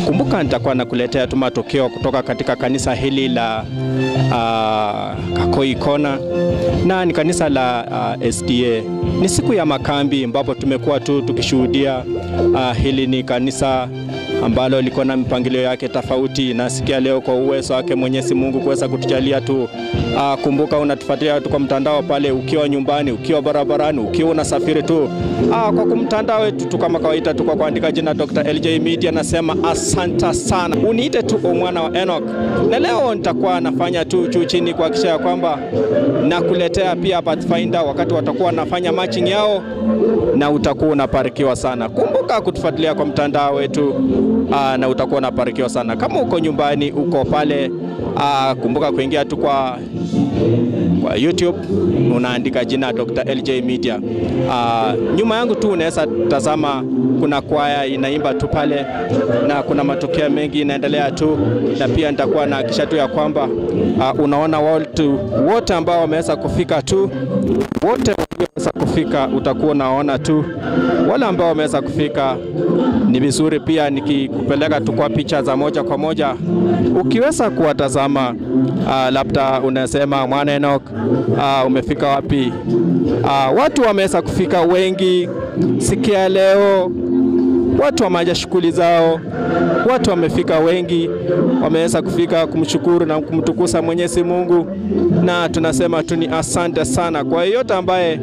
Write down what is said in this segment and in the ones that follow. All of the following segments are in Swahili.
Kumbuka nitakuwa nakuletea tu matokeo kutoka katika kanisa hili la uh, Kakoi Kona na ni kanisa la uh, SDA. Ni siku ya makambi ambapo tumekuwa tu tukishuhudia uh, hili ni kanisa ambalo liko na mipangilio yake tofauti. Nasikia leo kwa uwezo wake Mwenyezi Mungu kuweza kutujalia tu. Uh, kumbuka unatufuatilia tu kwa mtandao pale, ukiwa nyumbani, ukiwa barabarani, ukiwa unasafiri tu uh, kwa kumtandao wetu tu kama kawaida tu kwa kuandika jina Dr. LJ Media. Nasema asanta sana, uniite tu mwana wa Enoch, na leo nitakuwa nafanya tu juu chini kuhakikisha ya kwamba nakuletea pia Pathfinder wakati watakuwa wanafanya matching yao, na utakuwa unabarikiwa sana. Kumbuka kutufuatilia kwa mtandao wetu aa, na utakuwa unabarikiwa sana. Kama uko nyumbani, uko pale aa, kumbuka kuingia tu kwa kwa YouTube unaandika jina Dr. LJ Media. Aa, nyuma yangu tu unaweza tazama kuna kwaya inaimba tu pale na kuna matokeo mengi inaendelea tu, na pia nitakuwa nahakikisha tu ya kwamba aa, unaona watu wote ambao wameweza kufika tu wote walioweza kufika utakuwa unaona tu. Wale ambao wameweza kufika ni vizuri pia nikikupeleka tu kwa picha za moja kwa moja, ukiweza kuwatazama uh, labda unasema mwana Enoch, uh, umefika wapi? Uh, watu wameweza kufika wengi sikia leo, watu wameaja shughuli zao, watu wamefika wengi, wameweza kufika kumshukuru na kumtukuza Mwenyezi Mungu, na tunasema tu ni asante sana kwa yeyote ambaye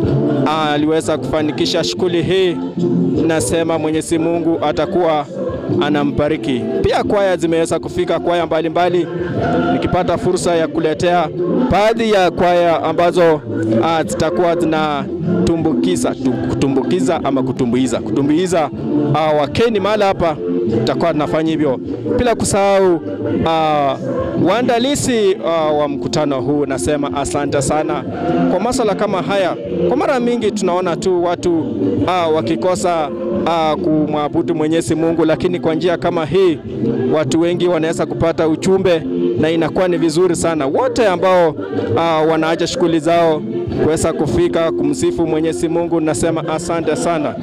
aliweza kufanikisha shughuli hii. Nasema Mwenyezi Mungu atakuwa anambariki. Pia kwaya zimeweza kufika, kwaya mbalimbali, nikipata fursa ya kuletea baadhi ya kwaya ambazo ah, zitakuwa zinatumbukiza kutumbukiza ama kutumbuiza kutumbuiza ah, wakeni mahali hapa, tutakuwa tunafanya hivyo, bila kusahau ah, waandalizi uh, wa mkutano huu. Nasema asante sana kwa masuala kama haya. Kwa mara mingi tunaona tu watu uh, wakikosa uh, kumwabudu Mwenyezi Mungu, lakini kwa njia kama hii watu wengi wanaweza kupata ujumbe na inakuwa ni vizuri sana. Wote ambao uh, wanaacha shughuli zao kuweza kufika kumsifu Mwenyezi Mungu, nasema asante sana.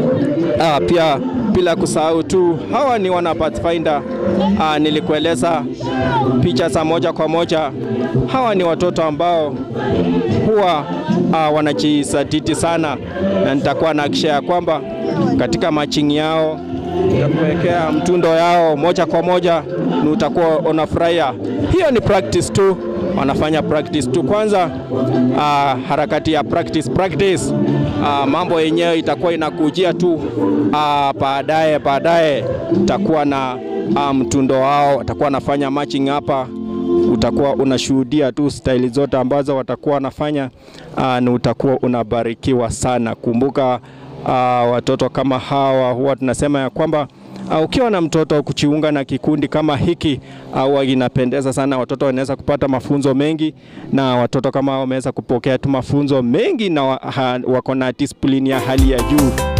Uh, pia bila kusahau tu hawa ni wana Pathfinder. Uh, nilikueleza picha za moja kwa moja. Hawa ni watoto ambao huwa uh, wanajisatiti sana, na nitakuwa nahakikisha ya kwamba katika matching yao utakuwekea mtundo yao moja kwa moja, ni utakuwa unafurahia. Hiyo ni practice tu, wanafanya practice tu kwanza. Uh, harakati ya practice practice, uh, mambo yenyewe itakuwa inakujia tu uh, baadaye baadaye utakuwa na uh, mtundo wao, watakuwa wanafanya matching hapa utakuwa unashuhudia tu staili zote ambazo watakuwa wanafanya uh, na utakuwa unabarikiwa sana. Kumbuka uh, watoto kama hawa huwa tunasema ya kwamba uh, ukiwa na mtoto kujiunga na kikundi kama hiki au uh, inapendeza sana. Watoto wanaweza kupata mafunzo mengi, na watoto kama wameweza kupokea tu mafunzo mengi na wa, ha, wako na discipline ya hali ya juu.